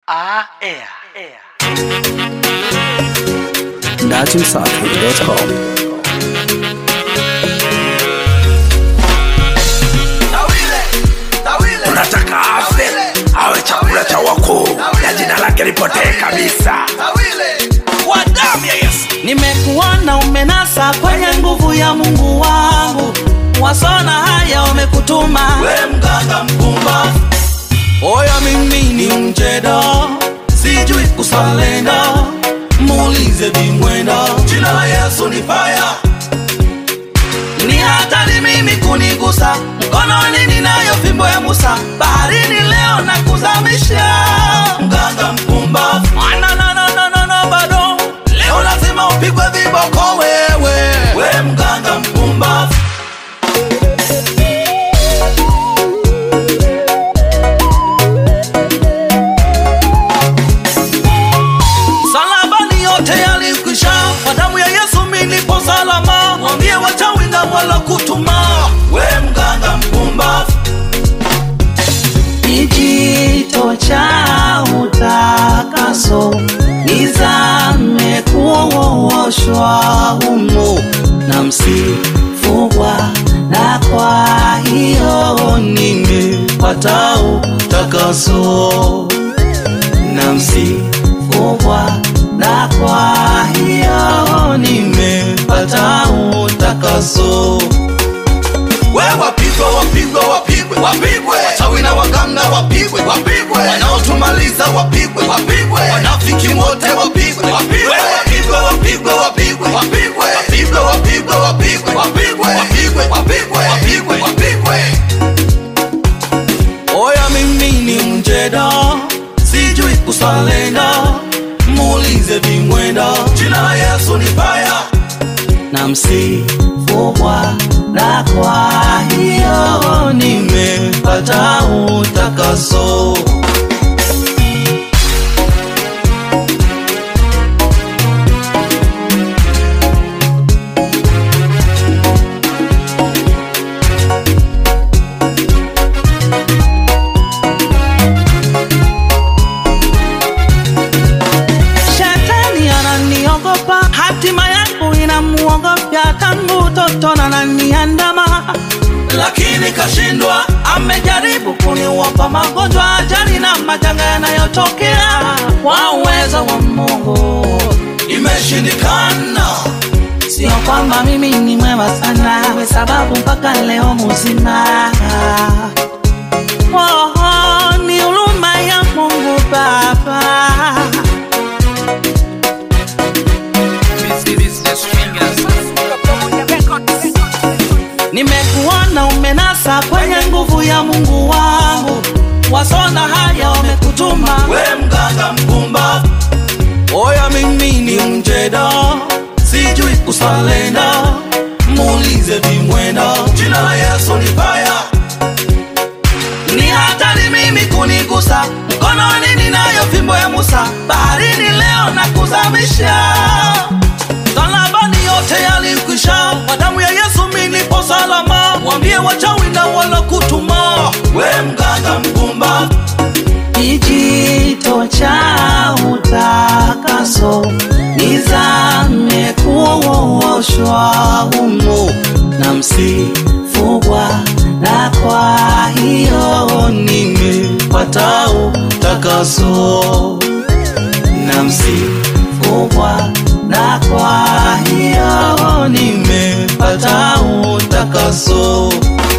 Ah, air, air. datimsafi.com tunataka afe awe chakula cha wakuu na jina lake lipotee kabisa kwa damu ya yesu nimekuona umenasa kwenye nguvu ya mungu wangu wasona haya wamekutuma we mganga mpumba oya mimi ni mjedo sijui kusalenda muulize vimwenda jina la yesu ni faya ni hatari mimi kunigusa mkononi ninayo fimbo ya musa baharini leo na kuzamisha mganga mpumba no, no, no, no, no, no, bado leo lazima upigwe viboko wewe we mganga mpumba salabani yote yalikwisha kwa damu ya yesu minipo salama mwambie wachawinga wala kutuma we mganga mpumba kijito cha utakaso nizame kuoshwa humo na msifugwa na kwa hiyo nimepata utakaso na msifugwa na kwa hiyo nimepata utakaso we wapigwe wapigwe wapigwe wapigwe wachawi na waganga wapigwe wapigwe wanaotumaliza wapigwe wapigwe wanafiki wote wapigwe wapigwe wapigwe wapigwe wapigwe wapigwe wapigwe wapigwe wapigwe wapigwe wapigwe wapigwe wapigwe wapigwe oya mimi ni mjeda sijui kusalenda muulize vimwenda jina la yesu ni faya na msifugwa na kwa hiyo nimepata utakaso shetani ananiogopa hatima yangu inamuogopya tangu toto nananiandama lakini kashindwa amejaribu kuniwapa magonjwa ajali na majanga yanayotokea kwa uwezo wa mungu imeshindikana sio kwamba mimi ni mwema sana we sababu mpaka leo mzima oh, oh, ni huruma ya mungu baba nimekuona umenasa kwenye nguvu ya mungu wangu wasona haya wamekutuma we mganga mpumba oya mimi ni mjeda sijui kusalenda muulize vimwenda jina la yesu ni faya ni hatari mimi kunigusa mkononi ninayo fimbo ya musa baharini leo na kuzamisha salabani yote yalikwisha kwa damu ya yesu minipo salama wambie wachawi na wala kutuma we mganga mpumba kijito cha utakaso nizame kuoshwa humo na msifugwa na kwa hiyo nimepata utakaso na msifugwa na kwa hiyo nimepata utakaso